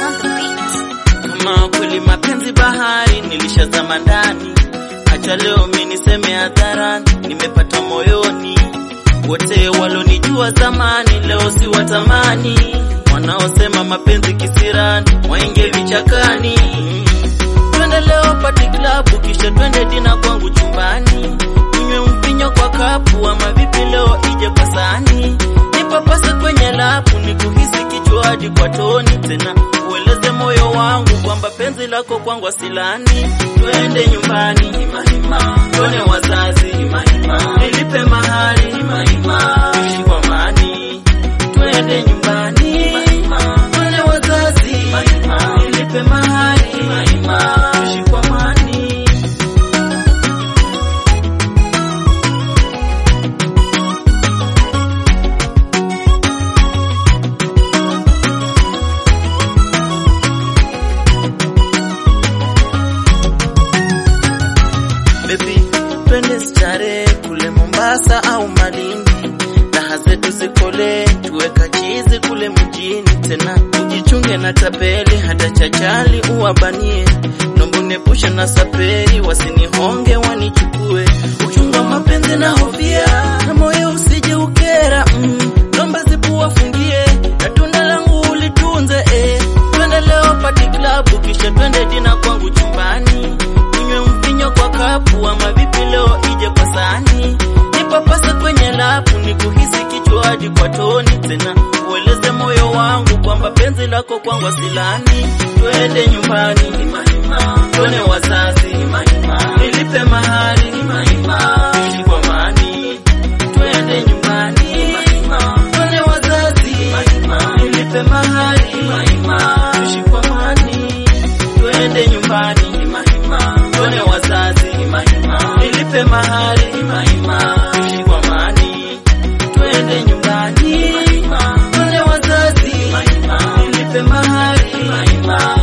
on the beat. Kama kweli mapenzi bahari, nilishazama ndani. Acha leo mimi niseme hadharani, nimepata moyoni. Wote walonijua zamani, leo si watamani. Wanaosema mapenzi kisirani, waingie vichakani. Twende leo party club, kisha twende dina kwangu chumbani. Tunywe mvinyo kwa kapu, ama vipi leo ije kwa sahani. Nipapase kwenye lapu, nikuhisi kichwa hadi kwa toni. Tena ueleze moyo wangu kwamba penzi lako kwangu asilani. Twende nyumbani, himahima, tuone wazazi, himahima, nilipe mahali, himahima, tuishi kwa amani. Twende nyumbani, himahima, tuone wazazi, himahima, nilipe mahali, himahima, tuishi kwa amani. Baby, twende starehe kule Mombasa au Malindi, raha zetu zikole, tuweka chizi kule mjini. Tena ujichunge na tapeli, hata chachali uwabanie, nombo nepusha na saperi, wasinihonge wanichukue. Uchunga mapenzi na hofia, na moyo usije ukera, mm, nomba zipu wafungie, na tunda langu ulitunze, eh. Twende leo party club, kisha twende dina kwangu chumbani tunywe mvinyo kwa kapu, ama vipi leo ije kwa sahani. Nipapase kwenye lapu, nikuhisi kichwa hadi kwa toni. Tena ueleze moyo wangu kwamba penzi lako kwangu asilani. Twende nyumbani, himahima, tuone wazazi, himahima, nilipe mahali, himahima, tuishi kwa amani. Twende nyumbani, himahima, tuone wazazi, himahima, nilipe mahali, himahima, tuishi kwa amani. Twende nyumbani, himahima, tuone wazazi, himahima, nilipe mahali, himahima, tuishi kwa amani. Twende nyumbani, himahima, tuone wazazi, himahima, nilipe mahali, himahima,